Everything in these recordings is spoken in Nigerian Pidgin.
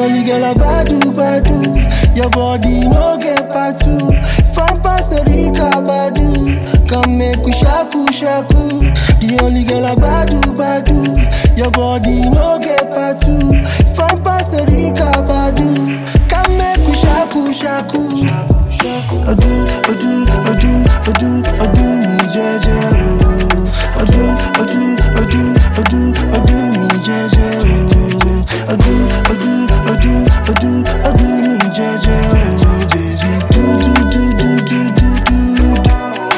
only girl I badu badu. Your body no get part two. From Paserica badu. Come make we shaku shaku. The only girl I badu badu. Your body no get part two. From Paserica badu. Come make we shaku shaku. Odu odu odu odu odu mi jeje o. Odu odu odu odu odu mi jeje o. Odu odu odu odu odu mi jeje o. Do do do do do do do.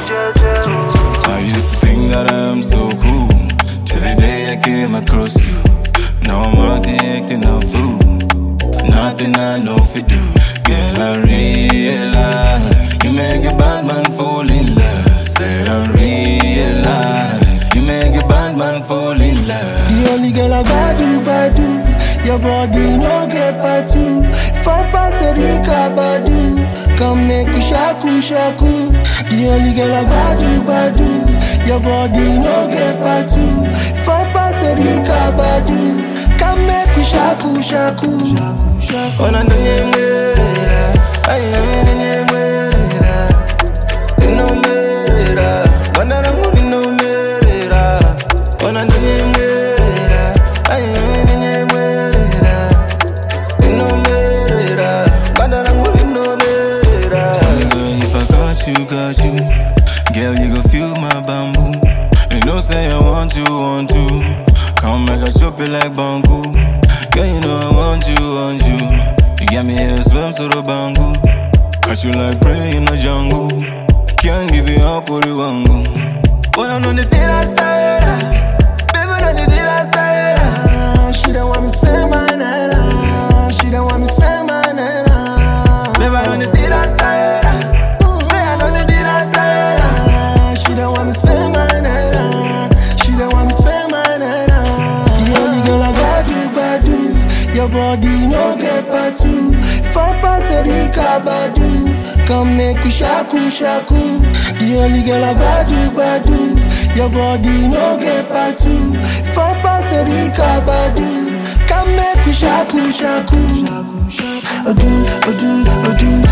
I used to think that I'm so cool till the day I came across you. Now I'm addicted a fool. Nothing I know fi do, girl. I realize you make a bad man fall in love. Said I realize you make a bad man fall in love. The only girl I badu badu. Your body no get part two. From Paserica badu. Come make we shaku shaku. The only girl I badu badu. Your body no get part two. From Paserica badu. Come make we shaku shaku. Ona ndonye mwerera, ayi nami ndonye mwerera. Ino mwerera, banda langu lino mwerera. Ona ndonye mwerera, ayi nami ndonye mwerera. Ino mwerera, banda langu lino mwerera. Sorry girl, if I got you, got you. Girl, you gon' feel my bamboo. You know say I want you, want you. Come make I chop it like bamboo. Girl, you know I want you, want you. You got me here, swim to the bangu. Catch you like prey in the jungle. Can't give you up what you want. But I'm on the thing I started. Baby, on the thing I started. Ah, She don't want me spend my night. ah. She don't want me spend my night. ah. Baby, on the thing I started. Say I know the thing I started. Ah, She don't want me spend my night. ah. She don't want me spend my night. ah. The only girl I badu badu. Your body no get part two. From Paserica badu. Come make we shaku shaku. The only girl I badu badu. Your body no get part two. From Paserica badu. Come make we shaku shaku. Odu odu odu